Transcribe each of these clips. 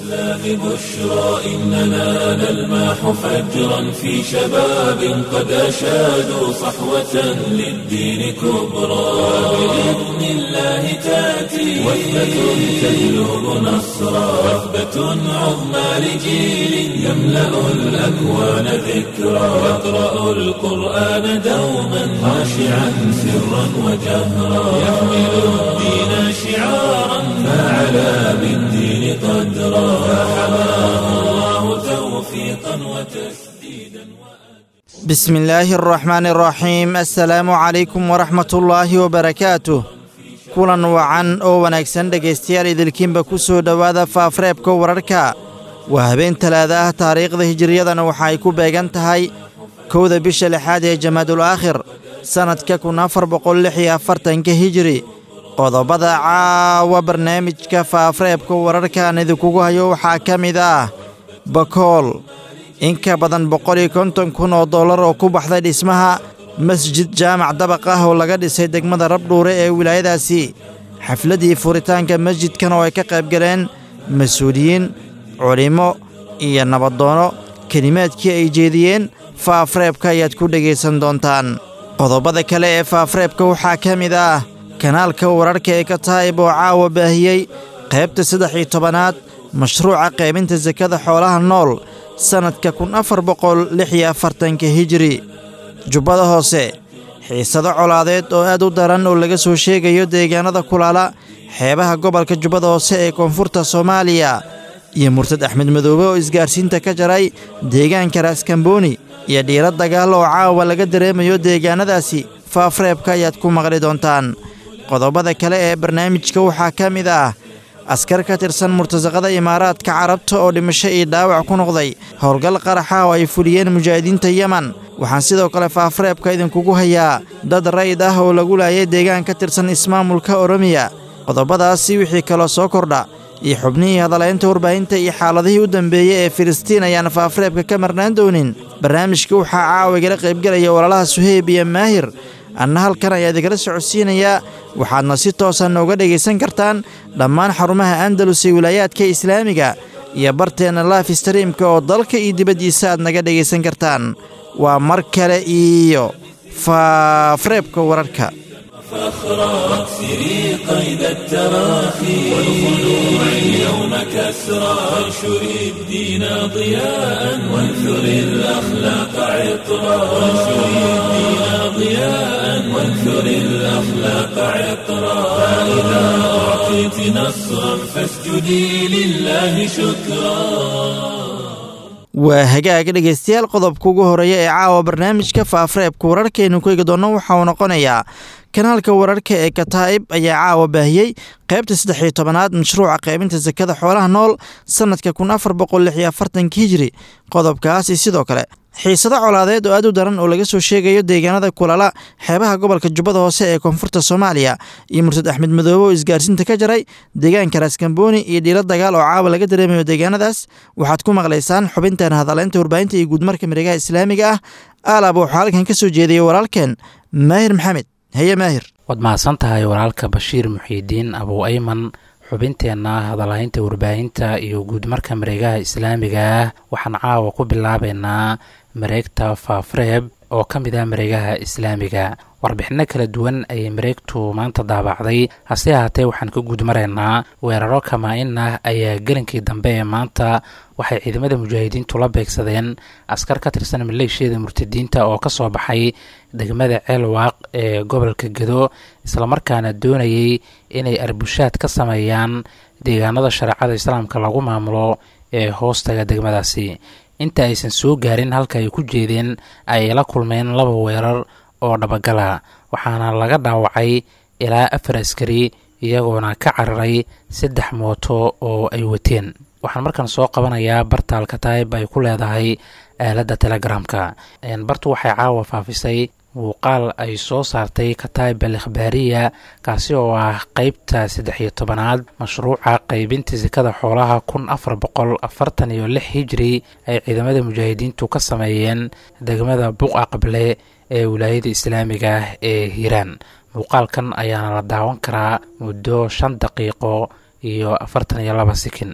الإسلام بشرى إننا نلمح فجرا في شباب قد أشادوا صحوة للدين كبرى بإذن الله تأتي وثبة تهلب نصرا وثبة عظمى لجيل يملأ الأكوان ذكرا يقرأ القرآن دوما خاشعا سرا وجهرا يحمل الدين شعارا فعلى بالدين قدرا فحماه الله توفيقا وتسديدا بسم الله الرحمن الرحيم assalaamu calaykum waraxmat ullaahi wabarakaatuh kulan wacan oo wanaagsan dhegaystayaal idilkiinba ku soo dhowaada faafreebka wararka waa habeen talaada ah taariikhda hijiriyadana waxa ay ku beegan tahay kowda bisha lixaad ee jamaadul aakhir sannadka kun afar boqol lix iyo afartanka hijiri qodobada caawa barnaamijka faafreebka wararkaan idinkugu hayo waxaa ka mid ah bakool in ka badan boqol iyo konton kun oo dollar oo ku baxday dhismaha masjid jaamac dabaq ah oo laga dhisay degmada rabdhuure ee wilaayadaasi xafladdii furitaanka masjidkan oo ay ka qaybgaleen mas-uuliyiin culimmo iyo nabadoono kelimaadkii ay jeediyeen faafreebka ayaad ku dhegaysan doontaan qodobada kale ee faafreebka waxaa ka mid ah kanaalka wararka ee ka taayib oo caawa baahiyey qaybta saddex iyo tobanaad mashruuca qaybinta sakada xoolaha nool sannadka kun afar boqol lix iyo afartanka hijiri jubbada hoose xiisado colaadeed oo aad u daran oo laga soo sheegayo deegaanada kulaala xeebaha gobolka jubbada hoose ee koonfurta soomaaliya iyo murtad axmed madoobe oo isgaarsiinta ka jaray deegaanka raaskambooni iyo dhiiro dagaal oo caawa laga dareemayo deegaanadaasi faafreebka ayaad ku maqli doontaan qodobada kale ee barnaamijka waxaa ka mid ah askar ka tirsan murtasaqada imaaraadka carabta oo dhimasho iyo dhaawac ku noqday howlgal qaraxa oo ay fuliyeen mujaahidiinta yeman waxaan sidoo kale faafreebka idinkugu hayaa dad rayd ah oo lagu laayay deegaan ka tirsan ismaamulka oromiya qodobadaasi wixii kaloo soo kordha iyo xubnihii hadalaynta warbaahinta iyo xaaladihii u dambeeyey ee filistiin ayaan faafreebka ka marnaan doonin barnaamijka waxaa caawa igala qaybgelaya walaalaha suheyb iyo maahir anna halkan ayaa idikala socodsiinayaa waxaadna si toosa nooga dhegaysan kartaan dhammaan xarumaha andalus ee wilaayaadka islaamiga iyo barteenna laif streamka oo dalka iyo dibaddiisa aad naga dhegaysan kartaan waa mar kale iyo faafreebka wararka فاخرى واكسري قيد التراخي والخلوع اليوم كسرى وانشري الدين ضياء وانثري الأخلاق عطرا وانشري الدين ضياء وانثري الأخلاق عطرا فإذا أعطيت نصرا فاسجدي لله شكرا waa hagaaga dhegaystayaal qodobka ugu horeeya ee caawa barnaamijka faafreebka wararkaynu ku eegi doonno waxa uu noqonayaa kanaalka wararka ee kataa'ib ayaa caawa baahiyey qaybta saddex iyo tobanaad mashruuca qaybinta sakada xoolaha nool sannadka kun afar boqol lix iyo afartanka hijiri qodobkaasi sidoo kale xiisado colaadeed oo aad u daran oo laga soo sheegayo deegaanada kulala xeebaha gobolka jubbada hoose ee koonfurta soomaaliya iyo murtad axmed madoobe oo isgaarsiinta ka jaray deegaanka raaskambooni iyo dhiilo dagaal oo caawa laga dareemayo deegaanadaas waxaad ku maqlaysaan xubintan hadaleynta warbaahinta iyo guudmarka miregaha islaamiga ah aalab waxaa halkan ka soo jeediyey walaalkeen maahir maxamed haye maahir waad mahadsan tahay walaalka bashiir muxiidiin abuu ayman xubinteenna hadalhaynta warbaahinta iyo guudmarka mareegaha islaamiga ah waxaan caawa ku bilaabeynaa mareegta faafreeb oo ka mid ah mareegaha islaamiga warbixinno kala duwan ayay mareegtu maanta daabacday hase ahaatee waxaan ka guudmaraynaa weeraro kamaa-in ah ayaa gelinkii dambe ee maanta waxay ciidamada mujaahidiintu la beegsadeen askar ka tirsan maleeshiyada murtadiinta oo ka soo baxay degmada ceelwaaq ee gobolka gedo islamarkaana doonayay inay arbushaad ka sameeyaan deegaanada shareecada islaamka lagu maamulo ee hoostaga degmadaasi inta aysan soo gaarin halka ay ku jeedeen ayay la kulmeen laba weerar oo dhabagala waxaana laga dhaawacay ilaa afar askari iyagoona ka cararay saddex mooto oo ay wateen waxaan markaan soo qabanayaa bartaalka taayib ay ku leedahay aaladda telegramka bartu waxay caawa faafisay muuqaal ay soo saartay kataib al ikhbaariya kaasi oo ah qeybta saddex iyo tobanaad mashruuca qeybinta sikada xoolaha kun afar boqol afartan iyo lix hijri ay ciidamada mujaahidiintu ka sameeyeen degmada buqa qable ee wilaayada islaamiga ah ee hiiraan muuqaalkan ayaana la daawan karaa muddo shan daqiiqo iyo afartan iyo laba sikin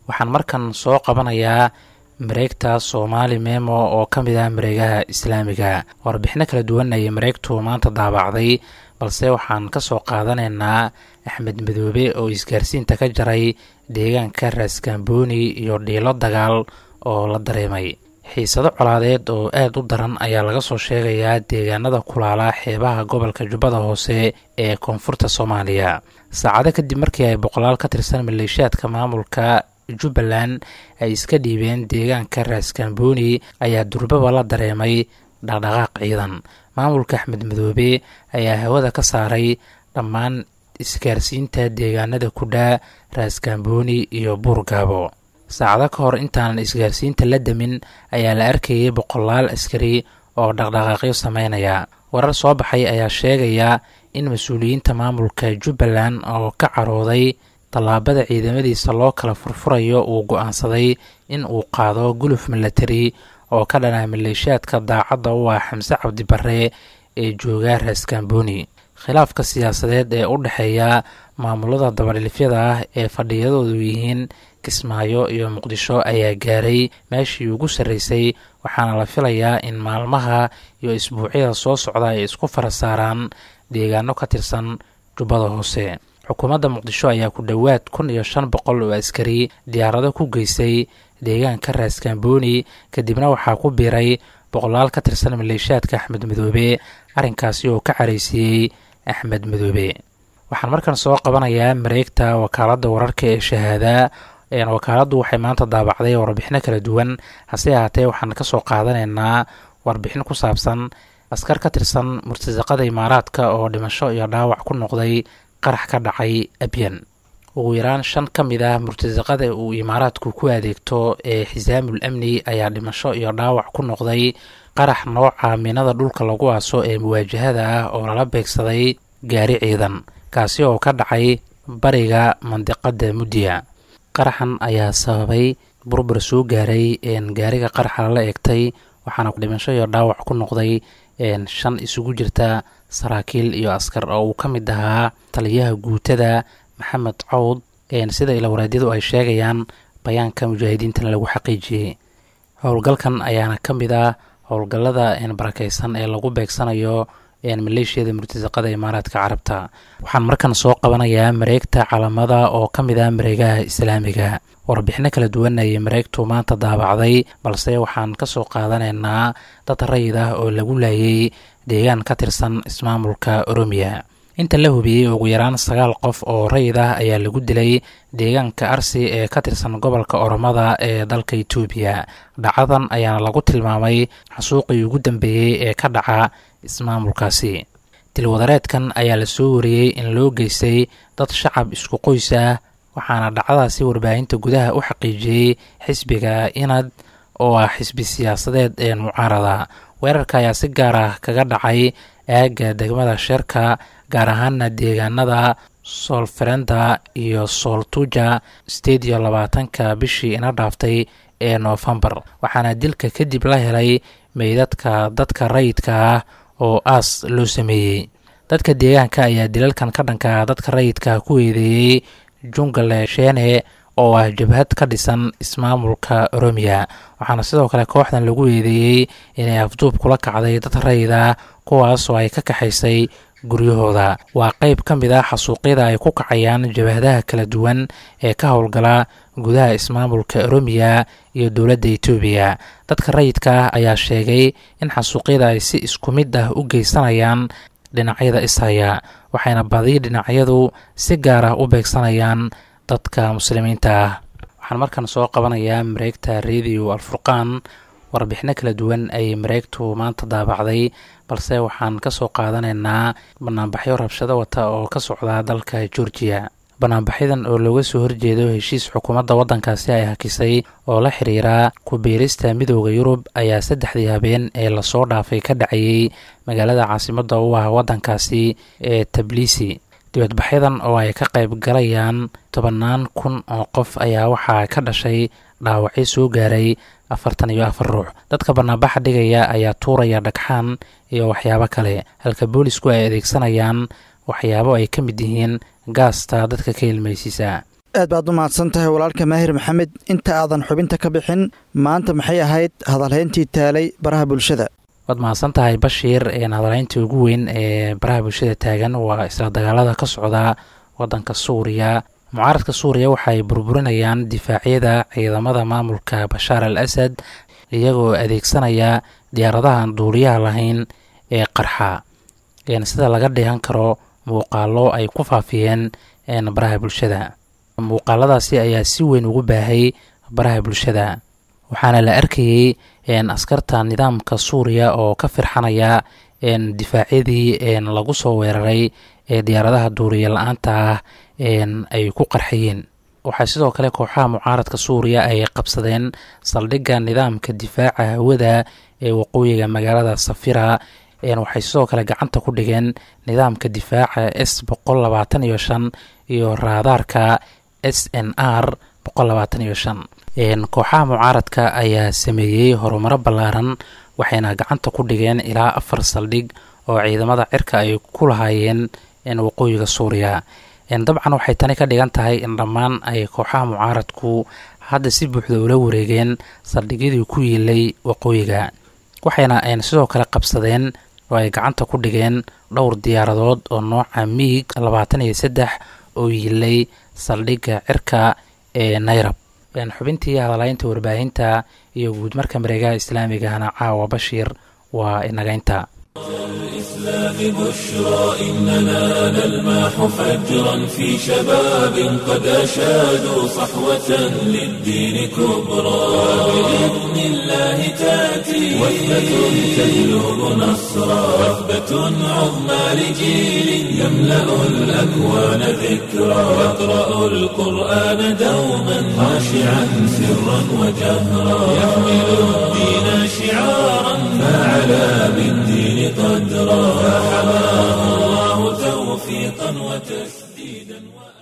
waxaan markan soo qabanayaa mareegta soomaali memo oo ka mid ah mareegaha islaamiga warbixino kala duwan ayay mareegtu maanta daabacday balse waxaan ka soo qaadanaynaa axmed madoobe oo isgaarsiinta ka jaray deegaanka raaskambooni iyo dhiilo dagaal oo la dareemay xiisado colaadeed oo aad u daran ayaa laga soo sheegayaa deegaanada kulaala xeebaha gobolka jubbada hoose ee koonfurta soomaaliya saacado kadib markii ay boqolaal ka tirsan maleeshiyaadka maamulka jubbaland ay iska dhiibeen deegaanka raaskambooni ayaa durbaba la dareemay dhaqdhaqaaq ciidan maamulka axmed madoobe ayaa hawada ka saaray dhammaan isgaarsiinta deegaanada kudhaa raaskambooni iyo buurgaabo saacado ka hor intaanan isgaarsiinta la demin ayaa la arkayay boqolaal askari oo dhaqdhaqaaqyo sameynaya warar soo baxay ayaa sheegaya in mas-uuliyiinta maamulka jubbaland oo ka carooday tallaabada ciidamadiisa loo kala furfurayo uu go-aansaday in uu qaado guluf milatari oo ka dhanaa maleeshiyaadka daacadda u ah xamse cabdi barre ee jooga raaskambooni khilaafka siyaasadeed ee u dhexeeya maamulada dabadhilifyada ah ee fadhiyadoodu yihiin kismaayo iyo muqdisho ayaa gaaray meeshii ugu sarreysay waxaana la filayaa in maalmaha iyo isbuucyada soo socda ay isku fara saaraan deegaano ka tirsan jubbada hoose xukuumadda muqdisho ayaa ku dhowaad kun iyo shan boqol oo askari diyaarado ku geysay deegaanka raaskambooni kadibna waxaa ku biiray boqolaal ka tirsan maleeshiyaadka axmed madoobe arrinkaasi oo ka caraysiiyey axmed madoobe waxaan markan soo qabanayaa mareegta wakaaladda wararka ee shahaada wakaaladdu waxay maanta daabacday warbixino kala duwan hase ahaatee waxaan ka soo qaadanaynaa warbixin ku saabsan askar ka tirsan murtasaqada imaaraadka oo dhimasho iyo dhaawac ku noqday qarax ka dhacay abyan ugu yaraan shan ka mid ah murtasaqada uu imaaraadku ku adeegto ee xisaamul amni ayaa dhimasho iyo dhaawac ku noqday qarax nooca minada dhulka lagu aaso ee muwaajahada ah oo lala beegsaday gaari ciidan kaasi oo ka dhacay bariga mandiqada muddiya qaraxan ayaa sababay burbur soo gaaray gaariga qaraxa lala eegtay waxaana dhimasho iyo dhaawac ku noqday shan isugu jirta saraakiil iyo askar oo uu ka mid ahaa taliyaha guutada maxamed cawd sida ilawaraadyadu ay sheegayaan bayaanka mujaahidiintana lagu xaqiijiyey howlgalkan ayaana ka mid ah howlgallada barakeysan ee lagu beegsanayo maleeshiyada murtasaqada imaaraadka carabta waxaan markan soo qabanayaa mareegta calamada oo ka mid ah mareegaha islaamiga warbixino kala duwan ayay mareegtu maanta daabacday balse waxaan ka soo qaadanaynaa dad rayid ah oo lagu laayay deegaan ka tirsan ismaamulka oromiya inta la hubiyey ugu yaraan sagaal qof oo rayid ah ayaa lagu dilay deegaanka arsi ee ka tirsan gobolka oromada ee dalka itoobiya dhacadan ayaana lagu tilmaamay xasuuqii ugu dambeeyey ee ka dhaca ismaamulkaasi dilwadareedkan ayaa la soo wariyey in loo geystay dad shacab isku qoys ah waxaana dhacdadaasi warbaahinta gudaha u xaqiijiyey xisbiga inad oo ah xisbi siyaasadeed ee mucaarada weerarka ayaa si gaar ah kaga dhacay aagga degmada sheerka gaar ahaana deegaanada soolferenda iyo sooltuja sideed iyo labaatanka bishii ina dhaaftay ee noofembar waxaana dilka kadib la helay meydadka dadka rayidka ah oo aas loo sameeyey dadka deegaanka ayaa dilalkan ka dhanka dadka rayidka ku eedeeyey jungale sheene oo ah jabhad ka dhisan ismaamulka oromiya waxaana sidoo kale kooxdan lagu eedeeyey inay afduub kula kacday dad rayida kuwaas oo ay ka kaxaysay guryahooda waa qeyb ka mid ah xasuuqyada ay ku kacayaan jabahadaha kala duwan ee ka howlgala gudaha ismaamulka oromiya iyo dowladda etoobiya dadka rayidka ah ayaa sheegay in xasuuqyada ay si isku mid ah u geysanayaan dhinacyada ishaya waxayna badi dhinacyadu si gaar ah u beegsanayaan dadka muslimiinta ah waxaan markan soo qabanayaa mareegta radio alfurqaan warbixino kala duwan ayay mareegtu maanta daabacday balse waxaan ka soo qaadanaynaa banaanbaxyo rabshado wata oo ka socda dalka georgiya banaanbaxyadan oo looga soo horjeedo heshiis xukuumadda waddankaasi ay hakisay oo la xiriira ku-biirista midooda yurub ayaa saddexdii habeen ee lasoo dhaafay ka dhacayey magaalada caasimadda u ah waddankaasi ee tabliisi dibadbaxyadan oo ay ka qayb galayaan tobannaan kun oo qof ayaa waxaa ka dhashay dhaawacyo soo gaaray afartan iyo afar ruux dadka banaanbaxa dhigaya ayaa tuuraya dhagxaan iyo waxyaabo kale halka boolisku ay adeegsanayaan waxyaabo ay ka mid yihiin gaasta dadka ka ilmaysiisa aad baad u mahadsan tahay walaalka maahir maxamed inta aadan xubinta ka bixin maanta maxay ahayd hadalhayntii taalay baraha bulshada waad mahadsan tahay bashiir hadalhaynta ugu weyn ee baraha bulshada taagan waa isla dagaalada ka socda wadanka suuriya mucaaradka suuriya waxay burburinayaan difaacyada ciidamada maamulka bashaar al asad iyagoo adeegsanaya diyaaradahan duuliyaha lahayn ee qarxa sida laga dheehan karo muuqaalo ay ku faafiyeen baraha bulshada muuqaaladaasi ayaa si weyn ugu baahay baraha bulshada waxaana la arkayey askarta nidaamka suuriya oo ka firxanaya difaacyadii lagu soo weeraray ee diyaaradaha duuriya la-aanta ah ay ku qarxayeen waxaa sidoo kale kooxaha mucaaradka suuriya ay qabsadeen saldhigga nidaamka difaaca hawada ee waqooyiga magaalada safira waxay sidoo kale gacanta ku dhigeen nidaamka difaaca s boqol labaatan iyo shan iyo raadaarka s n r boqol labaatan iyo shan kooxaha mucaaradka ayaa sameeyey horumaro ballaaran waxayna gacanta ku dhigeen ilaa afar saldhig oo ciidamada cirka ay ku lahaayeen waqooyiga suuriya dabcan waxay tani ka dhigan tahay in dhammaan ay kooxaha mucaaradku hadda si buuxda ula wareegeen saldhigyadii ku yiilay waqooyiga waxayna sidoo kale qabsadeen oo ay gacanta ku dhigeen dhowr diyaaradood oo nooca miig labaatan iyo saddex oo yiilay saldhigga cirka ee nayrab xubintii hadalaynta warbaahinta iyo guud marka mareegaha islaamigahana caawa bashiir waa inagaynta الإسلام بشرى إننا نلمح فجرا في شباب قد أشادوا صحوة للدين كبرى بإذن الله تأتي وثبة تهلب نصرا وثبة عظمى لجيل يملأ الأكوان ذكرى يقرأ القرآن دوما خاشعا سرا وجهرا يحمل الدين شعارا فعلى بالدين قدرا فحماه الله توفيقا وتسديدا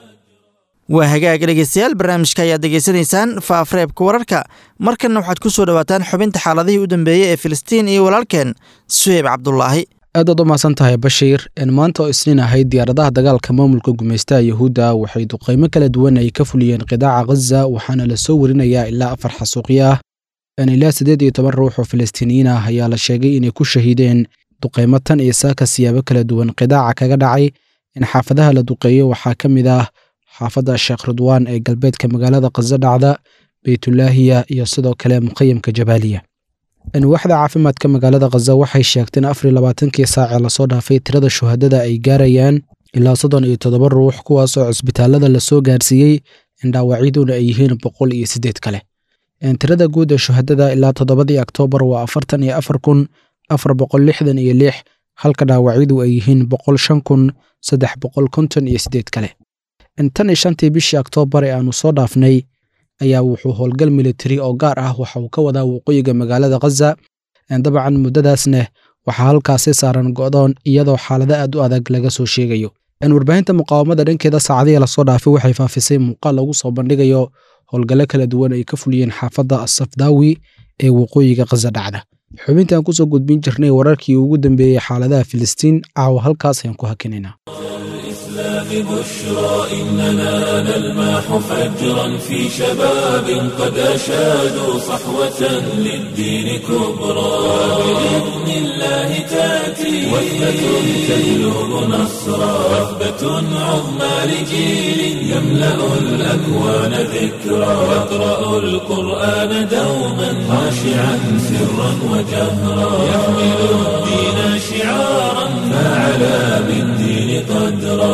waa hagaag dhegeystayaal barnaamijka ayaad degeysanaysaan faafreebka wararka markanna waxaad ku soo dhowaataan xubinta xaaladihii u dambeeyey ee filistiin iyo walaalkeen suheyb cabdulaahi aad waad u mahadsan tahay bashiir maanta oo isniin ahayd diyaaradaha dagaalka maamulka gumaystaha yahuudda waxay duqaymo kala duwan ay ka fuliyeen qidaaca khaza waxaana la soo warinayaa ilaa afar xasuuqyo ah ilaa siddeed iyo toban ruux oo falastiiniyiin ah ayaa la sheegay inay ku shahiideen duqaymo tan iyo saaka siyaabo kala duwan qidaaca kaga dhacay in xaafadaha la duqeeyo waxaa ka mid ah xaafadda sheekh ridwaan ee galbeedka magaalada khaza dhacda beytulaahiya iyo sidoo kale muqayamka jabaaliya waaxda caafimaadka magaalada khaza waxay sheegteen afar iyo labaatankii saacee lasoo dhaafay tirada shuhadada ay gaarayaan ilaa soddon iyo toddoba ruux kuwaas oo cisbitaalada lasoo gaarsiiyey in dhaawacyaduna ay yihiin boqol iyo siddeed kale tirada guud ee shuhadada ilaa toddobadii oktoobar waa afartan iyo afar kun afar boqol lixdan iyo lix halka dhaawacyadu ay yihiin boqol shan kun saddex boqol konton iyo siddeed kale tan iyo shantii bishii oktoobar ee aanu soo dhaafnay ayaa wuxuu howlgal militari oo gaar ah waxa uu ka wadaa waqooyiga magaalada khaza dabcan muddadaasneh waxaa halkaasi saaran go'doon iyadoo xaalado aad u adag laga soo sheegayo warbaahinta muqaawamada dhankeeda saacadihii lasoo dhaafay waxay faafisay muuqaal lagu soo bandhigayo howlgallo kala duwan ay ka fuliyeen xaafadda asafdaawi ee waqooyiga khaza dhacda xubintaan kusoo gudbin jirnay wararkii ugu dambeeyey xaaladaha filistiin caawa halkaas ayaan ku hakinaynaa الإسلام بشرى إننا نلمح فجرا في شباب قد أشادوا صحوة للدين كبرى بإذن الله تأتي وثبة تهلب نصرا وثبة عظمى لجيل يملأ الأكوان ذكرى يقرأ القرآن دوما خاشعا سرا وجهرا يحمل الدين شعارا فعلى بالدين قدرا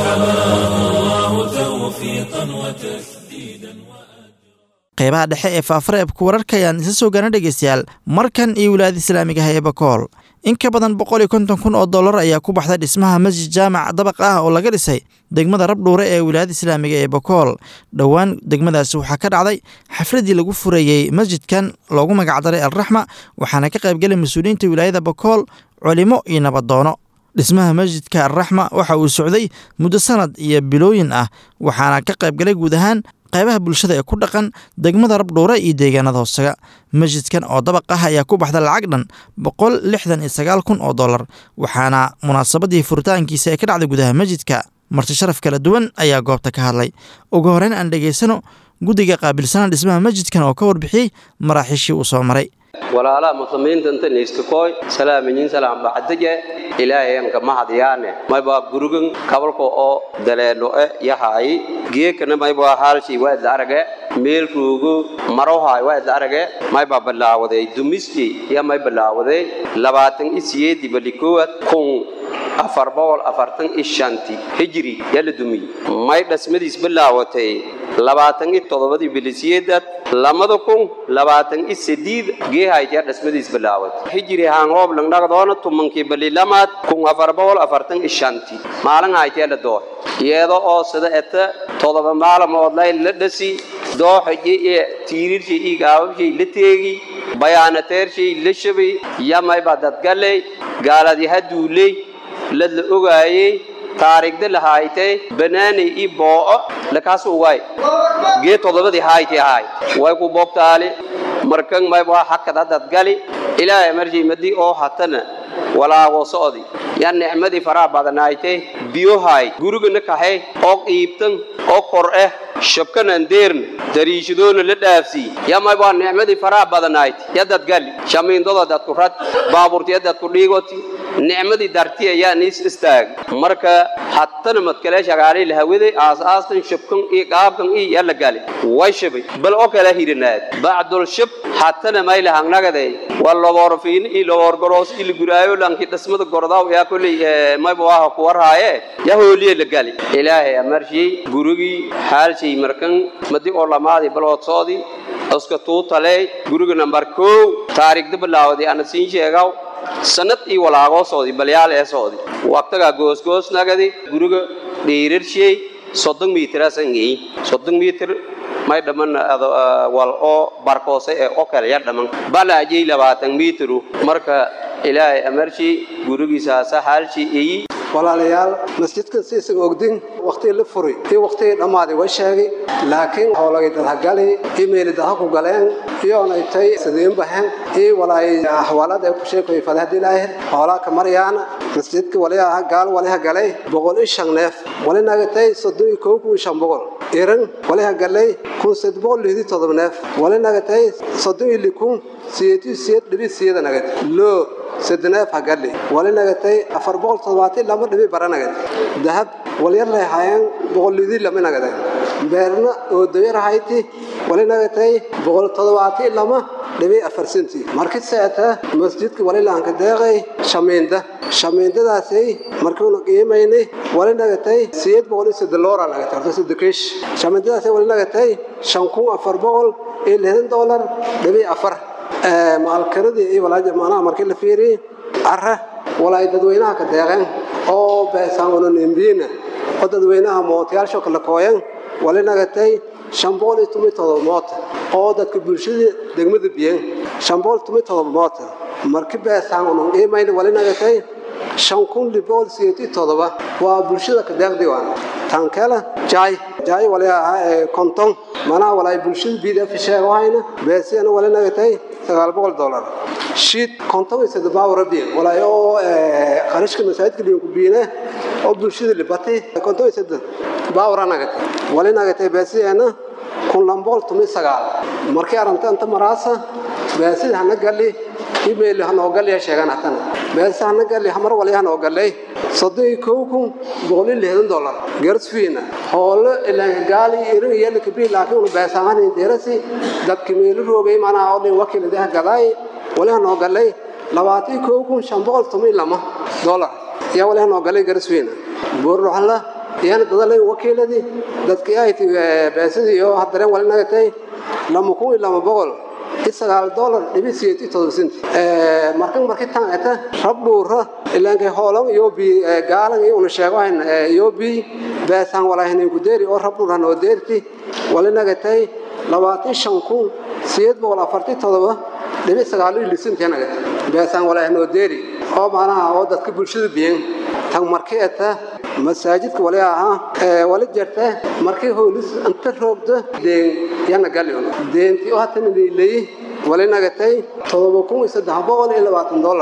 qeybaha dhexe ee faafareebka wararka ayaan isa soo gaana dhegeystayaal markan iyo wilaayada islaamiga ah ee bakool in ka badan boqol iyo konton kun oo dollar ayaa ku baxday dhismaha masjid jaamac dabaq ah oo laga dhisay degmada rabdhuure ee wilaayada islaamiga ee bakool dhowaan degmadaasi waxaa ka dhacday xafladii lagu furayey masjidkan loogu magacdaray alraxma waxaana ka qaybgalay mas-uuliyiinta wilaayada bakool culimo iyo nabadoono dhismaha masjidka alraxma waxa uu socday muddo sanad iyo bilooyin ah waxaana ka qaybgalay guud ahaan qaybaha bulshada ee ku dhaqan degmada rabdhuure iyo deegaanada hoosaga masjidkan oo dabaq ah ayaa ku baxda lacag dhan boqol lixdan iyo sagaal kun oo dollar waxaana munaasabadii furitaankiisa ee ka dhacday gudaha masjidka marti sharaf kala duwan ayaa goobta ka hadlay ugu horeyn aan dhegaysano guddiga qaabilsanaa dhismaha masjidkan oo ka warbixiyey maraaxiishii uu soo maray walaalaha muslimiinta inta niiskakooy salaaminyin salaam bacdaje ilaahayanka mahadyaane maybaa gurugan kabalka oo daleelo'e yahaayi geekana maybaa haalshii waa idla arage meel ruugo marohaay waa idla arage maybaa bilaawaday dumiskii yaa may bilaawaday labaatan isiyeedii balikoowad kun afar boqol afartan iyo shanti hijri yaa la dumiyey may dhasmadiis bilaawatay labaatan iyo toddobadii bilisiyeedad lamada kun labaatan iyo sadiid geehayd yaa dhasmadiis bilaawatay hijri haangoob langdhagdoona tumankii balilamaad kun afar boqol afartan iyo shanti maalin hayd yaa la doohay iyada oo sida eta toddoba maalmood lay la dhasi dooxaji iyo tiirirshay iyo gaababshay la teegi bayaanateershay la shabay yamayba dadgaley gaaladii haduuley lad la ogaayey taariigda la haaytay banaanay ii boo'o lakaas ugaay gee toddobadii haaytay ahaay way ku boobtaali markan mayba hakada dadgali ilaahay marjii madii oo hatana walaago socdi yaa nicmadii faraha badanaaytay biyohaay gurigana kaxay oo qiibtan oo kor eh shabkanan deerna dariishadoona la dhaafsii yamay baa nicmadii faraha badanaayt ya dadgali shamiindada dadku rad baabuurtiya dadku dhiigoti nicmadii darti ayaa niis istaag marka hatana madkale shagaalay lahawaday aas-aastan shabkan iyo qaabkan iyo yaa la gali way shabay bal oo kala hirinaad bacdul shab hatana may lahangnagaday waa loboorfiin iyo loboorgoroos iyo liguraayo lanki dhismada gordaaw yaa kolley mayba waaha ku warhaaye yaa hooliye la gali ilaahay amarshii gurigii xaalshay markan madi oo lamaadii baloodsoodii iska tuutaley guriga nambar kow taariikhda bilaawday ana siin sheegaw sanad iyo walaagosoodii balyaal ee soodi waqtagaa goosgoosnagadi guriga dhiirarshay soddon miitiraasangey soddon miitir may dhaman wal oo barkoose ee oo kale ya dhaman balaajay labaatan miitiru marka ilaahay amarshii gurigiisaasa haalshii eyi walaalayaal masjidkan si isaga ogdin wakhtigii la furay iyo wakhtigii dhammaaday way sheegay laakiin howlagay dadhagali iyo meeli dadha ku galeen iyoonay tay sidiin bahen iyo walaay ahwaalada ay ku sheekoy fadahdi laahir hoolaa ka maryaana masjidka waliyaha gaal waliha galay boqol iyo shan neef walinaga tay soddon iyo kow kun shan boqol iran waliha galay kun sed boqol lihdi todoba neef walinaga tay soddon iyo likun siyeetu siyeed dhibi siyada nagad loo سدناف هقلي ولا نجتي أفر بقول صواتي لما نبي برا نجت ذهب ولا يلا هاين بقول لذي لما نجت بيرنا ودير هايتي ولا نجتي بقول صواتي لما نبي أفر سنتي مركز ساعتها مسجد ولا لانك داعي شمين ده شمين ده داسي مركون قيمة ولا نجتي سيد بقول سدلورا نجت أرتو سدكش شمين ده داسي ولا نجتي شنكون أفر بقول إيه دولار نبي أفر maalkaradii iyo walaa jamaanaha markii la fiiriyey cara walaay dadweynaha ka deeqeen oo beesaanonimbiina oo dadweynaha mootayaasho kala kooyan wali nagatay shan boqol iyo toban iyo todoba moota oo dadka bulshada degmada biyen shan boqol toban iyo todoba moota markii beesaanon iimayna wali nagatay shan kun liboqol sideed iyo todoba waa bulshada ka deeqdii waan tankela jaay jaay wali ahaa konton manaha walaay bulshada bdf sheegahayna beesiyana wali nagatay sagaal boqol dollar shiid konton iyo saddex baawra biin walaay oo qarashka masaajidka dhiinku biine oo bulshada libatay konton iyo saddex baawra nagatay wali nagatay beesiyana kun laba boqol toban iyo sagaal markii aranta inta maraasa beesida hana gali email hanoo galya sheegan hatana beesa hana gali hamar wali hanoo galay soddon iyo kow kun boqol iyo lixdan dollar gersfiina hoolo ilaan gaali irin iyo likabri laakiin unu beesaamanin derasi dadka meelu roogay manaa oo dhin wakiil idaha gadaay wali hanoo galay labaatan iyo kow kun shan boqol toban iyo lama dollar yaa wali hanoo galay gersfiina buurdhoxla iyana dadalay wakiiladii dadkii ay beesadii oo hadareen wali nagatay lama kun iyo lama boqol sagaal dolar dhibi siyeed iyo todoba senti markan markii tan eta rab dhuura ilaankay hoolan iyo bi gaalan iyo una sheegahayn iyo bi beesaan walaahin ku deeri oo rab dhuura noo deerti wali nagatay labaatan shan kun siyeed boqol afartii todoba dhibi sagaal iyo lisintii nagatay beesaan walaahin noo deeri oo macnaha oo dadka bulshada biyen tan markii eta masaajidka wali ahaa wali jirta markii hoolis inta roogda deen yana galyon deentii oo hatan leeyahay wali nagatay todoba kun iyo saddex boqol iyo labaatan dollar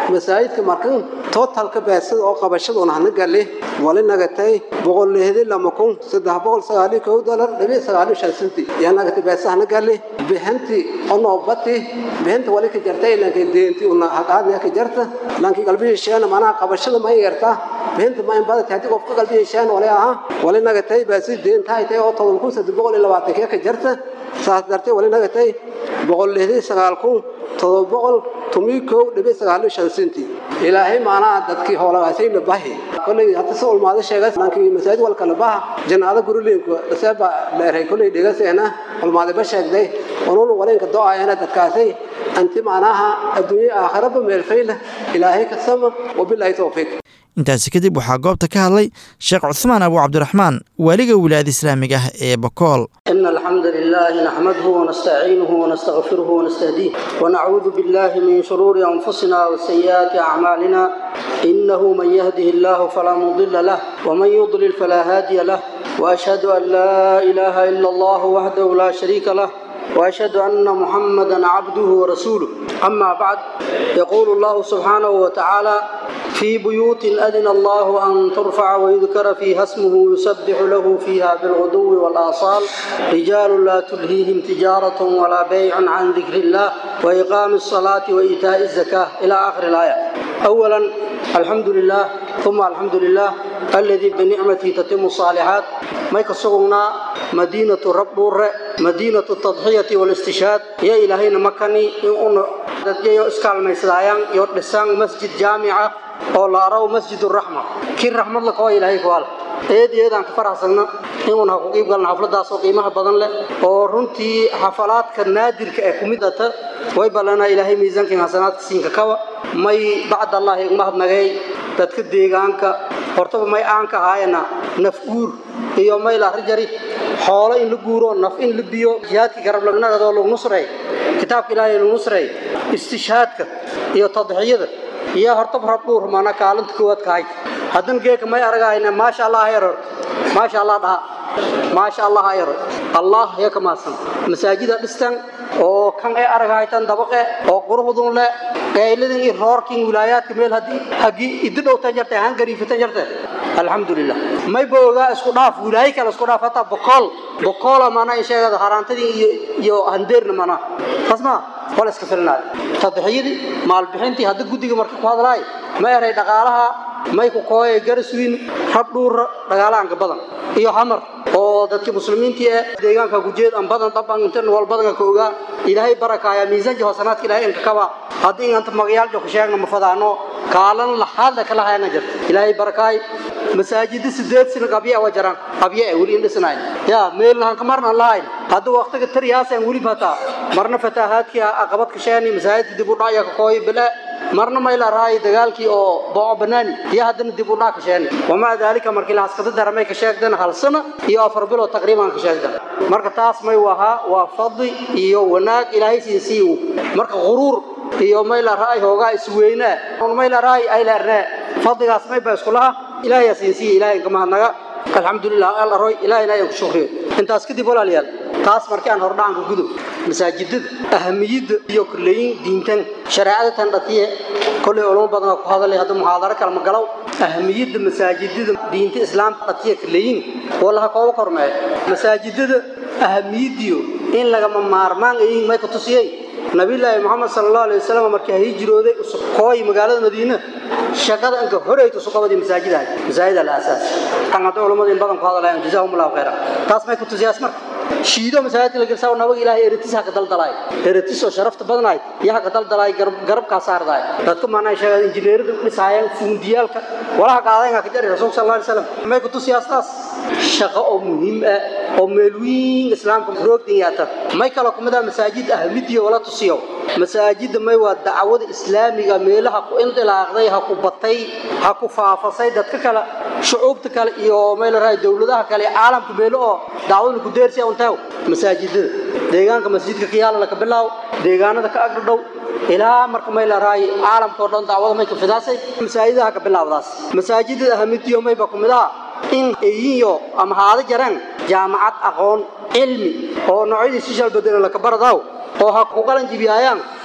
masaajidka markan totalka beesada oo qabashaduna hana gali wali nagatay boqol lixdan lama kun saddex boqol sagaal iyo kow dolar dhibic sagaal iyo shan senti yaa nagatay beesa hana gali bihanti onoo bati bihanta wali ka jartay lankay deenti una haqaadna ka jarta lankii qalbihii sheena manaha qabashada ma yarta bihanta ma in badata haddii qofka qalbihii sheena wali ahaa wali nagatay beesi deenta ay tahay oo todoba kun saddex boqol iyo labaatan ka jarta saas dartee wali nagatay boqol lixdan sagaal kun todoba boqol tumii kow dhibic sagaal iyo shan senti ilaahay maanaha dadkii hoolagaasayna bahi kolley hadda si ulmaado sheega lankii masaajid walkala baha janaada gurileynku dhaseeba dheeray kolley dhegaseena ulmaadaba sheegday onuuna waleenka do-ayana dadkaasay anti macnaha adduunye aakhiraba meelfayla ilaahay ka sama wabilaahi towfiiq intaasi kadib waxaa goobta ka hadlay sheekh cuhmaan abu cabdiraxmaan waaliga wilaayada islaamiga ah ee bakool إن الحمد لله نحمده ونستعينه ونستغفره ونستهديه ونعوذ بالله من شرور أنفسنا وسيئات أعمالنا إنه من يهده الله فلا مضل له ومن يضلل فلا هادي له وأشهد أن لا إله إلا الله وحده لا شريك له وأشهد أن محمدا عبده ورسوله أما بعد يقول الله سبحانه وتعالى في بيوت أذن الله أن ترفع ويذكر فيها اسمه يسبح له فيها بالغدو والآصال رجال لا تلهيهم تجارة ولا بيع عن ذكر الله وإقام الصلاة وإيتاء الزكاة إلى آخر الآية أولا الحمد لله ثم الحمد لله الذي بنعمته تتم الصالحات ما يكسرنا مدينة رب مدينة التضحية والاستشهاد يا إلهينا مكاني إن dadyayo iskaalmaysadayaan iyo dhisaan masjid jaamica oo la araw masjid raxma kii raxmad la koo ilaahay kuwaal eed eedaan ka faraxsagna inuuna ku qiib galna xafladaas oo qiimaha badan leh oo runtii xafalaadka naadirka ee ku mid ata way ballanaa ilaahay miisaankan hasanaadka siinka kawa may bacd allah igmahadnagay dadka deegaanka hortaba may aan ka ahaayana naf guur iyo may la rajari xoolo in la guuro naf in la biyo jihaadkii garab lagnagado lagu nusray kitaabka ilaahay lagu nusray istishhaadka iyo tadxiyada iyo hortaba rab dhuur maana kaalinta koowaad kahay haddana geeka may aragayna maasha allah yaror maasha allah dhaha maasha allah yaror allah ya kamaasan masaajida dhistan oo kan ay aragaytan dabaqe oo quruxdun le qayladin iyo roorkin wilaayaadka meel haddii hagii idi dhowtan jartay han gariifatan jartay alxamdulilah may boogaa isku dhaaf wilaayo kale isku dhaaf hataa boqol boqola mana in sheegada haraantadii iyo iyo handeerna mana fasma wala iska filnaay tadxiyadii maalbixintii hadda guddiga marka ku hadlaay ma eray dhaqaalaha may ku kooye garaswiin rab dhuura dhagaalaanka badan iyo xamar oo dadkii muslimiintii ee deegaanka gujeed aan badan dhaban intan wal badan ka ogaa ilaahay barakaaya miisaanka hasanaadka ilaahay inka kaba haddii inta magayaal joog sheegna ma fadaano kaalan la hadda kala hayna jirta ilaahay barakaay masaajid sideed sano qabya waa jiraan qabya ay wali indhisnayn ya meelna ka marna lahayn hadda waqtiga tariyaas aan wali fataa marna fataahaadkii aqabad ka sheeni masaajid dib u dhacaya ka kooy bila marna may la raay dagaalkii oo booco banaani iyo haddana dib u dhac ka sheeni wamaa daalika markii la haskada daramay ka sheegdan hal sano iyo afar bilood taqriiban ka sheegdan marka taas may wahaa waa fadli iyo wanaag ilaahay siinsiiyo marka quruur iyo may la raay hoogaa isweynaa may la raay ay leernaa fadligaas may baa iskulaha ilaahay siinsiiyo ilaahay kama hadnaga alxamdulilah al aroy ilaahayna ayaan ku shukriyo intaas kadib walaalayaal taas markii aan hordhacanka gudub masaajidada ahamiyadda iyo kuleeyin diintan shareecada tan dhatiye kolley culamo badan ku hadalay hadda muxaadaro kale ma galow ahamiyadda masaajidada diinta islaamka dhatiye kuleeyin wallaha kooba kormee masaajidada ahamiyadiyo in lagama maarmaan ayihiin may ku tusiyey nabiyullaahi moxamed sala allahu alay wasalam markii hijrooday kooy magaalada madiina shaqada inka horeyta suqabadii masaajidahay masaajida la aasaas tan hadda culamada in badan ku hadalayan jazaahum allahu khayra taas may ku tusiyaas marka shiido masaajidka la gelsaa nabaga ilaahay eritis haka daldalaay eritis oo sharafta badanaay iyo haka daldalaay garabkaa saardaay dadka maanaa sheegay injineerada dhisaayeen fuundiyaalka walaha qaadayn haka jari rasuulka sal alay wasalam may ku tusiyaas taas shaqo oo muhiim ah oo meel weyn islaamka roogdan yaata may kale kumid ah masaajid ahmidiyo wala tusiyo masaajida may waa dacwada islaamiga meelaha ku indilaaqday ha ku batay ha ku faafasay dadka kale shucuubta kale iyo meel raay dawladaha kale caalamka meelo oo dacwada ku deersiya untaa masaajidada deegaanka masjidka ka yaala ka bilaaw deegaanada ka agdhow ilaa marka meel raay caalamka oo dhan dacwada may ka fidaasay masaajidaha ka bilaawdaas masaajidada ahmidiyo may ba kumid ah in eyiyo ama haada jaraan jaamacad aqoon cilmi oo noocyadii sishal bedela laka baradaaw oo ha ku qalan jibiyaayaan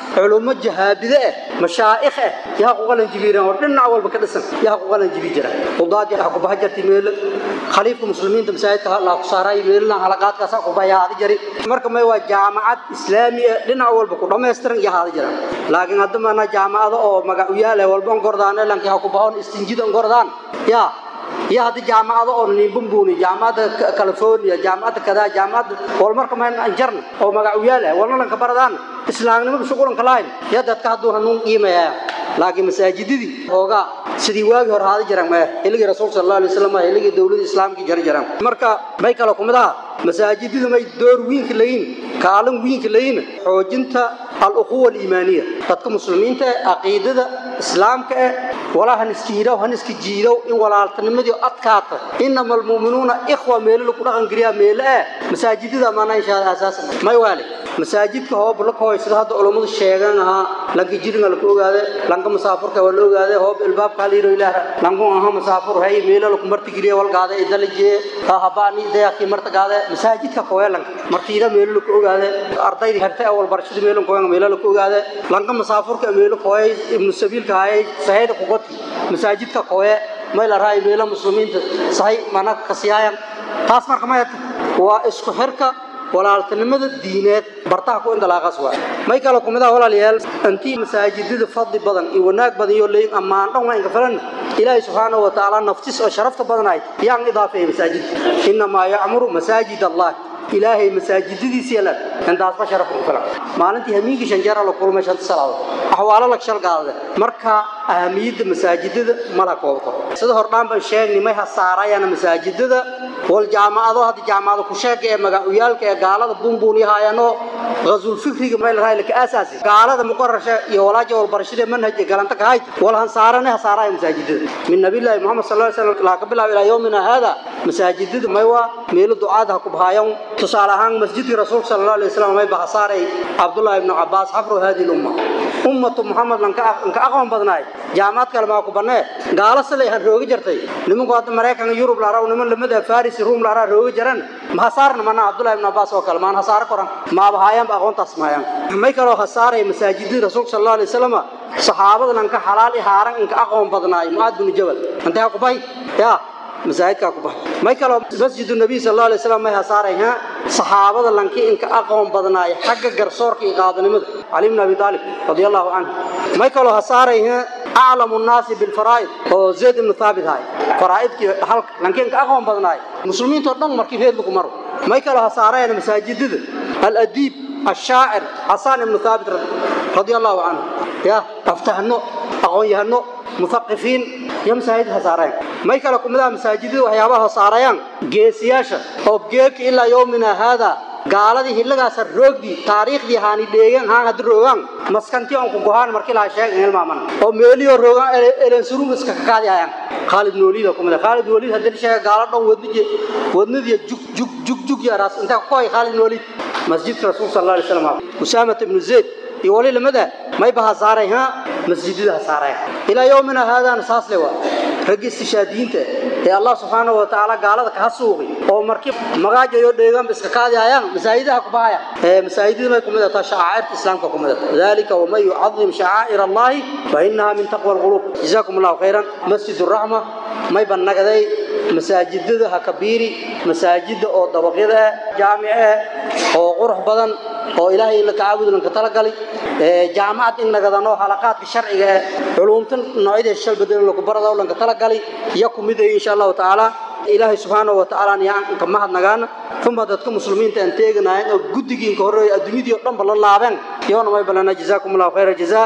culumo jahaabide ah mashaa'ikh ah yaa ku qalan jibiireen oo dhinac walba ka dhisan yaa ku qalan jibi jira qudaad yaa ku baxa jirtay meel khaliifka muslimiinta masaajidka la ku saaray meelna halaqaadkaas ku bayaadi jari marka may waa jaamacad islaami ah dhinac walba ku dhameystiran yaa haadi jira laakiin hadda maana jaamacado oo magac u yaal walba gordaan lankii ha ku baxoon istinjida gordaan yaa iyo haddii jaamacado oo nimbumbuuni jaamacadda california jaamacadda kadaa jaamacadda walmarka mayn anjarna oo magac u yaal ah walna lanka baradaan islaamnimada shuqulanka lahayn iyo dadka hadduu hanuun qiimayaa laakiin masaajidadii hoogaa sidii waagii hore haada jiraan maya xilligii rasuulka sal alla alay wasalam xilligii dowladda islaamkii jari jiraan marka may kale kumid aha masaajidadu may door wiinka layiin kaalin wiinka layiin xoojinta al-ukhuwa aliimaaniya dadka muslimiinta ee caqiidada islaamka eh walaa han iska hidhow han iska jiidow in walaaltinimadii adkaata inama almu'minuuna ikhwa meelo lagu dhaqan geliyaa meelo eh masaajidada maana inshaa asaasan may waale masaajidka hoob la kooy sida hadda culummadu sheegan ahaa lanka jiringa laku ogaade lanka musaafurka waa la ogaade hoob ilbaabka haliiro ilaah lanku aha musaafur hay meelo laku marti geliya walgaade idalaje habaani dayaqi marta gaade masaajidka kooya lanka martiida meelo laku ogaade ardayda harta awal barashada meelo kooya meelo laku ogaade lanka musaafurka meelo kooya ibnu sabiilka hay sahayda ku goti masaajidka kooya meel raay meelo muslimiinta sahay mana kasiyaayan taas marka ma waa isku xirka walaaltinimada diineed bartaha ku indalaaqas waa may kale kumid ah walaalayaal antii masaajidada fadli badan iyo wanaag badan iyo leeyin ammaan dhan waa inka filan ilaahay subxaanahu wa tacaala naftis oo sharafta badanayd yaan idaafeeyey masaajidka innamaa yacmuru masaajid allah ilaahay masaajidadiisa yeelan intaasba sharaf ku filan maalintii hamiinkii shanjeera la kulmay shanta salaadood axwaalo lag shal qaadade marka ahamiyadda masaajidada mala kooba koro sida hordhaan baan sheegnay may hasaarayana masaajidada wal jaamacado hadda jaamacado ku sheega ee magacuyaalka ee gaalada bunbuuniyahaayano غزو الفكري ما لها لك اساسي قال هذا مقرر يا ولاج والبرشيد منهج قالنت كهاي ولا هنصارنا هصارا مساجد من نبي الله محمد صلى الله عليه وسلم لا قبل الى يومنا هذا مساجد ما هو ميل دعاء كبهايون تصالحان مسجد رسول صلى الله عليه وسلم ما بحصاري عبد الله بن عباس حفر هذه الامه أمة محمد لنك لنك أقوم بدناي جامعات كلمة أكو بناه قال سلي هالروج جرتي لمن قاد مريكا يوروب لارا ونمن لمدة فارس روم لارا روج جرن ما صارنا منا عبد الله بن عباس وكلمان هصار قرن ما بهايم أقوم تسمعين ما يكلو هصار مساجد الرسول صلى الله عليه وسلم صحابة لنك حلال إهارن إنك أقوم بدناي معاد بن جبل أنت أكو باي يا masaajidka ku baxay may kale masjid nabi sallallahu alayhi wasallam may hasaarayha saxaabada lankii inka aqoon badnaay xagga garsoorka iyo qaadanimada ali ibn abi talib radiyallahu anhu may kale hasaarayha a'lamu an-nas bil fara'id oo zayd ibn thabit hay fara'idki halka lankii inka aqoon badnaay muslimiinta dhan markii heed lagu maro may kale hasaarayna masaajidada al-adib الشاعر حسان بن ثابت رضي الله عنه يا افتحنو اقون يهنو مثقفين يا مساجد هسارين ما يكلكم مدا مساجد وحيابها هساريان جيسياشا او جيك الى يومنا هذا gaaladii hillagaas roogdi taariikhdii haani dheegan haan had roogan maskanti aan ku go'aan markii la sheegay ilmaaman oo meeliyo roogan eleen surug iska ka qaadayaan Khalid Noolida kuma Khalid Noolid hadii sheegay gaala dhan wadnije wadnidii jug jug jug jug ya raas inta koy Khalid Noolid masjidka rasuul sallallahu alayhi wasallam Usama ibn Zayd iyo wali lamada may baha saaray ha masjidada saaray ila yoomina hada asaas lewa rag istishaadiinta ee Allah subhanahu wa ta'ala gaalada ka hasuuqi oo markii magaajayo dheegan iska qaadayaan masaajidaha ku bahaya ee masaajidada may kumida ta shaairta islaamka kumida dalika wa may yu'azzim sha'air Allah fa innaha min taqwa al-qulub jazakumullahu khairan masjidur rahma may banagaday masaajidada ha kabiiri masaajida oo dabaqyada jaamice oo qurux badan oo ilaahay la taawud lan ka talagalay ee jaamacad in nagadano halaqaadka sharciga ee culumtan noocyada shal badan lagu barado lan ka talagalay iyo kumid insha Allah taala ilaahay subhanahu wa ta'ala yaan ka mahad nagaana thumma dadka muslimiinta aan teeganayeen oo gudigiin ka horeeyay adduunyadii oo dhan bal laabeen yoona may balana jazaakumullahu khayra jazaa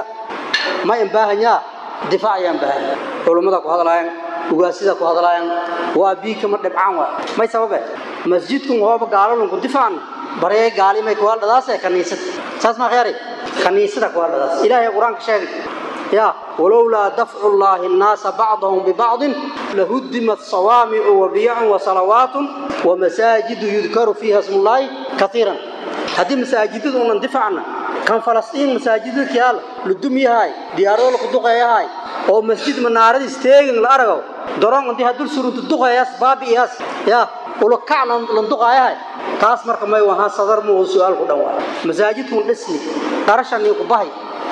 ma in baahanya difaacayaan baahan culimada ku hadlayaan ugaasida ku hadlayaan waa bii kama dhibcaan waa may sababe masjidku hooba gaalalun ku difaan baree gaali may ku hadladaas kaniisad saas ma khayri kaniisada ku hadladaas ilaahay quraanka sheegay يا ولولا دفع الله الناس بعضهم ببعض لهدمت صوامع وبيع وصلوات ومساجد يذكر فيها اسم الله كثيرا هذه مساجد من دفعنا كان فلسطين مساجد كيال لدمي هاي ديارو لقدقيا هاي oo masjid manaarad isteegin la arago doron intii hadul surunta duqayaas baabiyaas ya ulo kaclan lan duqayahay taas marka may waha sadar mu su'aal ku dhawaa masaajidku dhisni qarashan ku bahay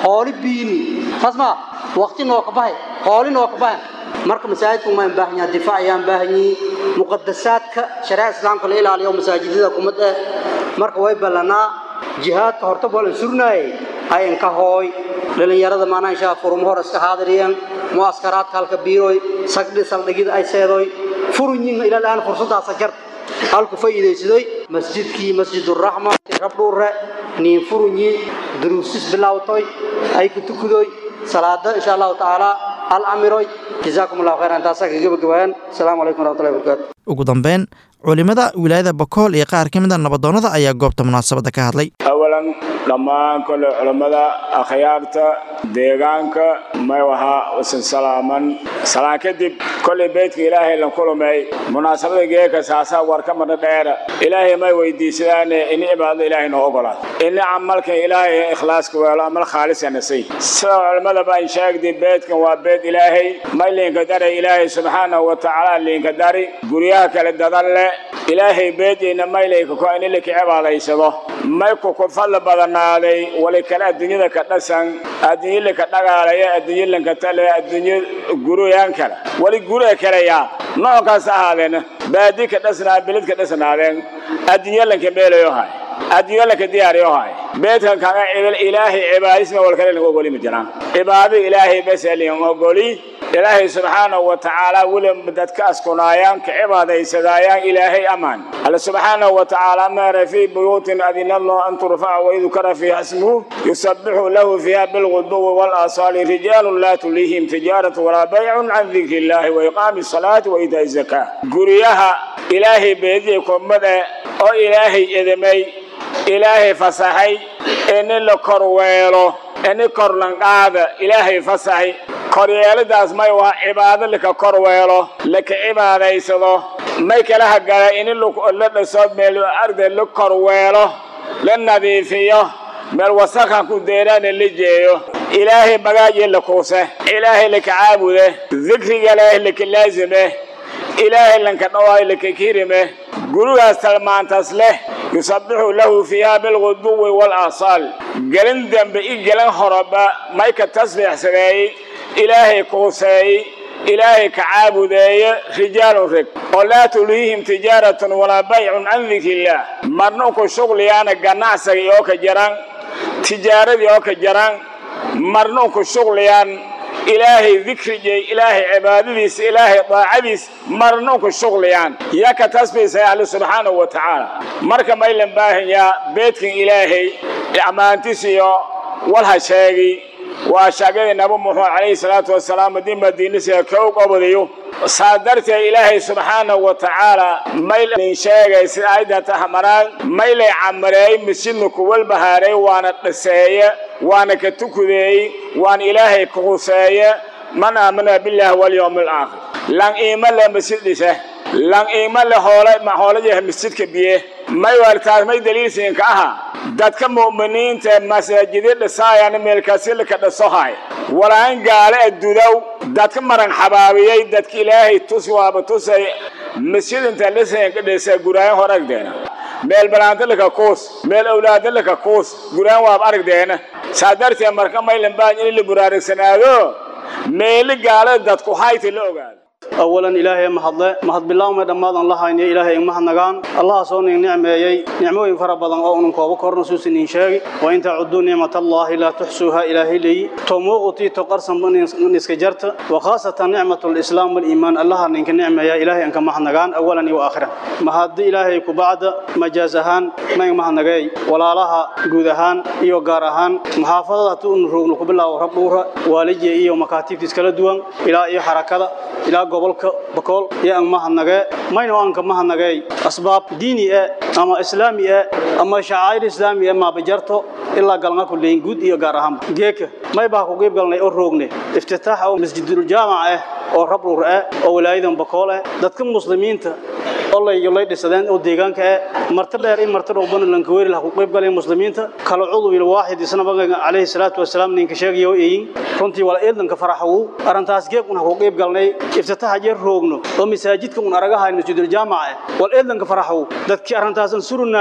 hooli biini tasma waqti noo ka bahay hooli noo ka bahay marka masaajidku ma baahan yahay difaac ayaan baahan yihiin muqadasaadka shariica islaamka la ilaaliyo masaajidada kumada marka way ballanaa jihaadka horta balan surnaayay ayan ka hooy dhalinyarada maanaa inshaa furumo hor iska haadiriyeen muaskaraadka halka biiroy sagdhi saldhigida ay seedoy furunyin ilaa aan fursadaasa jar halku faa'iidaysaday masjidkii masjiduraxma rabdhuure niin furunyi duruusis bilowtoy ay ku tukudoy salaada insha allahu tacaala hal amiroy jazaakum allahu khayran intaasaa kaga gabagabayaan asalaamu calaykum waraxmatullahi wabarakaatu ugu dambeyn culimmada wilaayada bakool iyo qaar ka mid a nabadoonnada ayaa goobta munaasabadda ka hadlay awalan dhammaan kole culammada akhyaarta deegaanka may wahaa usan salaaman salaan kadib kolay beydka ilaahay lan kulumay munaasabada geeka saasaa war ka madha dheera ilaahay may weydiisadaane ini cibaadada ilaahay noo ogolaad ini camalkan ilaahay ikhlaaska weelo amal khaalisanasay sida culammada baan sheegday beydkan waa beyd ilaahay may liinka daray ilaahay subxaanahu wa tacaala liinka dari guryaha kale dadan leh ilaahay beediina maylayka ko in ilika cibaadaysado may ku ku fadli badanaaday wali kale adduunyada ka dhasan adduunyalika dhagaalaya adduunyalanka tale adduunyo guruyaan kale wali guree kaleyaa noocaas ahaadeen baadi ka dhasnaa bilid ka dhasnaadeen adduunyalanka meelayo hay adduunyalanka diyaariyo hay beedkan kaga cibil ilaahay cibaadisma wal kale lagu ogoli ma jiraan cibaado ilaahay bas liin ogoli ilaahay subxaanahu wa tacaala weli dadka askunaayaan ka cibaadaysadaayaan ilaahay amaan alla subxaanahu wa tacaala maara fii buyuutin adina allah an turfaca waydukara fiiha ismuhu yusabbixu lahu fiiha bilguduwi walasaali rijaalun laa tuliihim tijaaratu walaa baycun can dikri illaahi wa iqaami salaati wa iitaa'i zakaa guryaha ilaahay beediye kumade oo ilaahay edamay ilaahay fasaxay ini la korweelo ini korlanqaada ilaahay fasaxay koryeelidaas may waa cibaado laka korweelo laka cibaadaysado may kala hagala ini la dhiso meel arda la korweelo la nadiifiyo meel wasakhan ku deeraana la jeeyo ilaahay magaaji la kuuse ilaahay laka caabude dikriga ilaahay laka laazime ilaahay lanka dhawaayo laka kirime gurigaas talmaantaas leh yusabbixu lahu fiiha bilguduwi walasaal gelin dambe i gelin horoba may ka tasbiixsadeeyey ilaahay kuuseeyey ilaahay ka caabudeeye rijaalun reg oo laa tuliihim tijaaratun walaa baycun can dikrillaah marna ku shugliyaana ganacsiga oo ka jaran tijaaradii oo ka jaran marna ku shugliyaan ilaahay dikrigay ilaahay cibaadadiisa ilaahay daacadiis marna ku shugliyaan yaa ka tasbiisay ahlu subxaanahu wa tacaala marka maylan baahanyaa beedkan ilaahay ammaantiis iyo walha sheegi waa shaagada nabi muxamed calayhi salaatu wasalaam haddii madiinisiga ka og obadayo saa darteed ilaahay subxaanahu wa tacaala maylin sheegay sida aayadda tahmaraan maylay camareey masjidna kuwal bahaaray waana dhiseeye waana ka tukudeey waana ilaahay ka huseeye man aamana billahi walyawmi alaakhir lan iima le masjid dhise lan iima le hoole hoolayaha masjidka biye may waartaas may daliilsiinka aha dadka mu'miniinta masaajidi dhisaayana meelkaasilika dhisohay walaan gaale addudow dadka maran xabaabiyey dadka ilaahay tus waaba tusay masjid inta lisanka dhisa guraayan hor aragdeena meel balaantalika kuus meel awlaadalika kuus guraan waaba aragdeena saa darteed marka maylan baan in la buraarigsanaado meeli gaalada dadku hayta la ogaado أولا إلهي محضة محض بالله ما دماد الله هاي إلهي ما نجان الله صون نعمة يي نعمة ينفر بدن أو نكوب كور نسوس نشاء وإن تعدوا نعمة الله لا تحسوها إلهي لي توموغتي تقرصن من نسكجرت وخاصة نعمة الإسلام والإيمان الله إنك نعمة يا إلهي إنك ما نجان أولا وآخرا محض إلهي كبعد مجازهان ما ما نجاي ولا لها جودهان إيو جارهان محافظة نروق نقبلها وربورها والجي إيو مكاتب تسكال دوان إلى إيو حركة إلى gobolka bakool iyo aan mahadnagee mayna aan ka mahadnagay asbaab diini ah ama islaami ah ama shacair islaami ah ma bajarto ilaa galnga ku leeyin guud iyo gaar ahaan geeka may baa ku qeyb galnay oo roogne iftitaaxa oo masjidul jaamac ah oo rabruur ah oo walaayadan bakool ah dadka muslimiinta الله يلا يدسدان أو ديجان كه مرتبة إيه مرتبة وبنا لنكوير له قيب قال المسلمين كلا عضو الواحد سنة بقى عليه الصلاة والسلام نين كشاق يو إيه كنتي ولا إيدن كفرحوا أرنتاس جيب كنا قيب قالني افتتاح جير روغنو ومساجد كنا أرجعها المسجد الجامعة ولا إيدن كفرحوا ذاتك أرنتاس نسرنا ين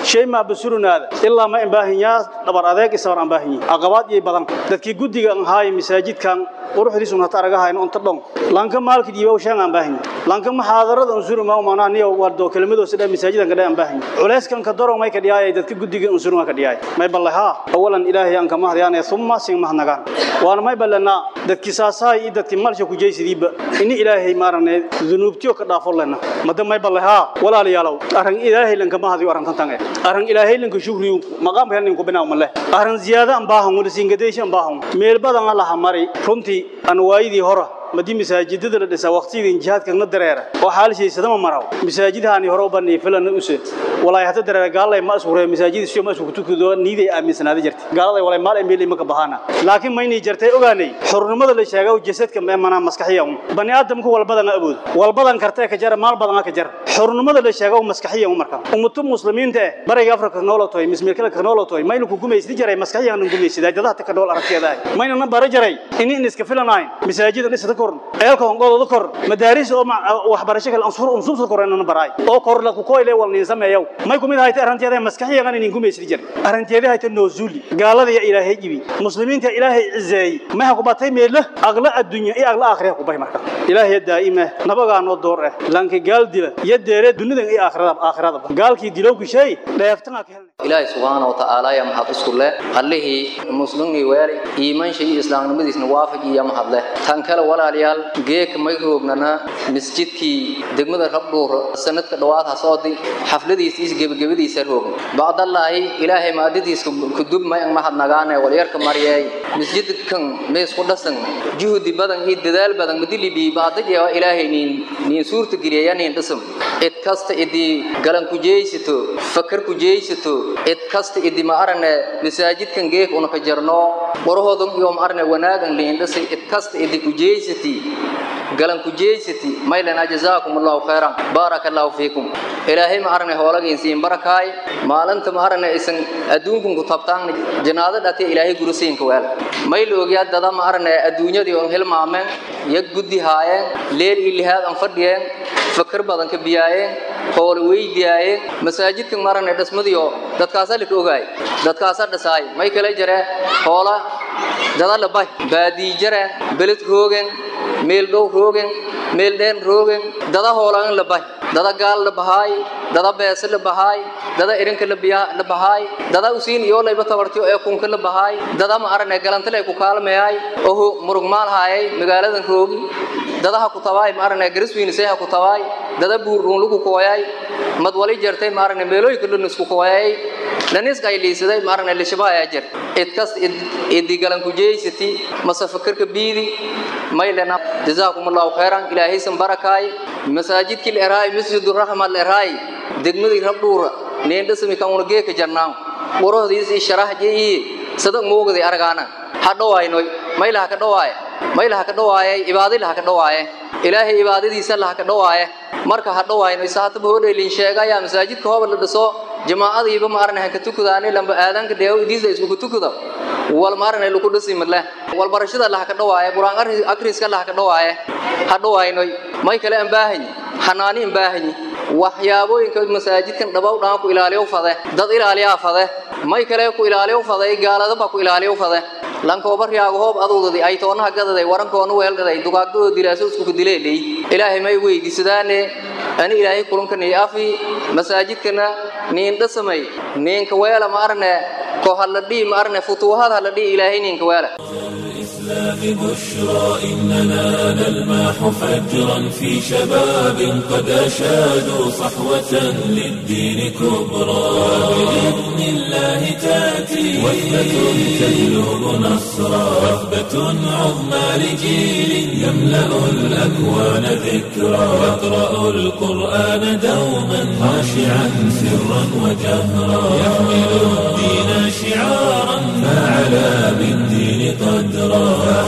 shay ma basurunaada ilaa ma imbaahinyaa dhabar adeeg isabar aan baahinyi aqabaad iyo badan dadkii guddiga aan haay masaajidkan quruxdiisu hata aragahayno unta dhon lanka maalka diiba shan aan baahinyi lanka muxaadarada unsuru ma umanaa niyo wardo kelmadoo sida masaajidan ka dhaan baahinyi culeyskan ka daro may ka dhiyaay dadka guddiga unsuru ka dhiyaay may ballaha awalan ilaahi aan ka mahdiyaan thumma sin mahnagaan waana may ballana dadkii saasaay iyo dadkii malsha ku jeysidiiba ini ilaahay maarane dunuubtiyo ka dhaafo lena mada may ballaha walaalayaalow arrin ilaahay lanka mahdiyo arrin tan tan arrin ilaahay lanka shukriyo maqaamka nin ku binaa malle arrin ziyaada aan baahan wala singadeyshan baahan meel badan la hamari runtii aan waayidii hore madii masaajidada la dhisaa waqtiyadii jihaadka na dareera oo xaalshiisada ma maraw masaajidahani hore u banay filan use walaa hada dareera gaalay ma asburay masaajid si ma isku tukudo niiday aaminsanaada jirtay gaalada walaa maal emeel ma ka bahana laakiin maynay jirtay ogaanay xurnimada la sheegay jasadka ma mana maskaxiyan bani aadamku walbadan awood walbadan kartay ka jar maal badan ka jar xurnimada la sheegay maskaxiyan marka ummatu muslimiinta bariga afrika noolatoy mismeelka ka noolatoy maynu ku gumaysid jiray maskaxiyan nu gumaysid dadaha ta ka nool aragtiyada mayna na bara jiray in iska filanayn masaajid dhisada kor eelka hongooda kor madaaris oo waxbarasho kale ansur unsur korana baray oo kor la ku koyle wal nin sameeyo may kumid hayta aranteeda maskaxiyan in gumaysid jir aranteeda hayta noozuli gaalada ya ilaahay jibi muslimiinta ilaahay cizeey ma ha ku batay meel aqla addunya iyo aqla aakhirah ku bay marka ilaahay daa'ima nabaga noo door ah lanka gaal dila ya deere dunida iyo aakhirada aakhirada gaalkii dilow ku shay dheeftana ka helnay ilaahay subhanahu wa ta'ala ya mahad isku leh allihi muslimni weeri iimaan shay islaamnimadiisna waafaji ya mahad leh tan kale walaalayaal geek may roognana masjidkii degmada rabdhuur sanadka dhawaad ha soodi xafladiisa is gebagabadiisa roogn bacdallaahi ilaahay maadadiisa kudub may ang mahad nagaane walyarka mariyay masjidkan mees ku dhasan juhdi badan iyo dadaal badan madilibi baadajeewa ilaahay niin niin suurta geliya niin dhisam cid kasta idii galan ku jeeysato fakar ku jeeysato cid kasta idii ma arane masaajidkan geek una ka jarno qorahoodan iyo ma arane wanaagan liin dhisay cid kasta idii ku jeeysati galan ku jeeysati maylana jazaakum allahu khayran barakallahu fiikum ilaahay ma arane hoolageen siin barakaay maalinta ma arane isan adduunkun ku tabtaan janaada dhate ilaahay gurisiin ka weel mayl ogyaa dada ma arane adduunyadii on hilmaameen yag guddi haayeen leel ilihaad an fadhiyeen fakar badan ka biyaayeen hool weydiyaayeen masaajidkan ma arane dhismadiyo dadkaasa lika ogaay dadkaasa dhisaay may kala jare hoola dada labay baadii jareen beled roogen meel dhow roogen meel dheen roogen dada hoolaan labay dada gaal la bahaay dada beese la bahaay dada irinka la bahaay dada usiin iyo layba tabartiyo ee kunka la bahaay dada ma arane galantale ku kaalmeeyay oho murug maal haayay magaaladan roogi dada ha ku tabaay ma arane gariswiin see ha ku tabaay dada buurruun lagu kooyay mad wali jartay ma arane meelooyinka dhun isku kooyay laniska ay liisaday ma arane lishabaa jir id kas idi galan ku jeeysati masa fakarka biidi maylana jazaakum allahu khayran ilaahay san barakaay masaajidkii leeraay masjidur rahma leeraay degmadii rabdhuura neendhasami kan una geeka jarnaan warahoodiis i sharah jeeyi sadag moogadi aragaana ha dhawaaynoy maylaha ka dhawaaye maylaha ka dhawaaye ibaadilaha ka dhawaaye ilaahay ibaadadiisa laha ka dhawaaye marka ha dhawaaynoy saataba hodheelin sheegaya masaajidka hooba la dhiso jamaacadiiba ma aranahan ka tukadaani lamba aadaanka dheewo idiisa isku ku tukada wal ma aranay lagu dhisi madle wal barashada laha ka dhawaaye quraan akriska laha ka dhawaaye ha dhawaaynoy may kale aan baahanyi xanaani aan baahanyi waxyaabooyinka masaajidkan dhabow dhaan ku ilaaliyo fade dad ilaaliyaa fade may kale ku ilaaliyo fade gaaladaba ku ilaaliyo fade lankooba riyaago hoob aduudadi ay toonaha gadaday warankoona weeldhaday dugaagdoo dilaaso isku dileelay ilaahay may weydiisadaane ani ilaahay kulankani afi masaajidkana niin dhasamay niinka weela ma arne ko halladhii ma arne futuuhad halladhii ilaahay niinka weela الإسلام بشرى إننا نلمح فجرا في شباب قد أشادوا صحوة للدين كبرى بإذن الله تأتي وثبة تجلب نصرا وثبة عظمى لجيل يملأ الأكوان ذكرى يقرأ القرآن دوما خاشعا سرا وجهرا يحمل الدين شعارا فعلى بالدين قدرا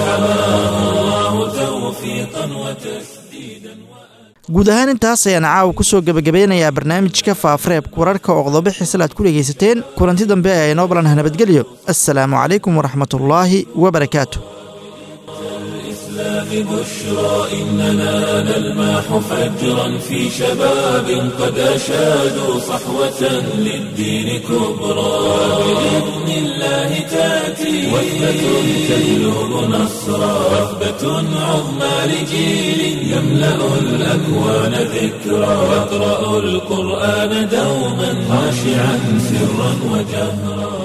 guud ahaan intaas ayaan caawa ku soo gebagabeynayaa barnaamijka faafareebka wararka oo qodobo xiisal aad ku dhegaysateen kulanti dambe ee inoo balanha nabadgelyo assalaamu calaykum waraxmatullaahi wabarakaatu الإسلام بشرى إننا نلمح فجرا في شباب قد أشادوا صحوة للدين كبرى بإذن الله تأتي وثبة تهلب نصرا وثبة عظمى لجيل يملأ الأكوان ذكرى يقرأ القرآن دوما خاشعا سرا وجهرا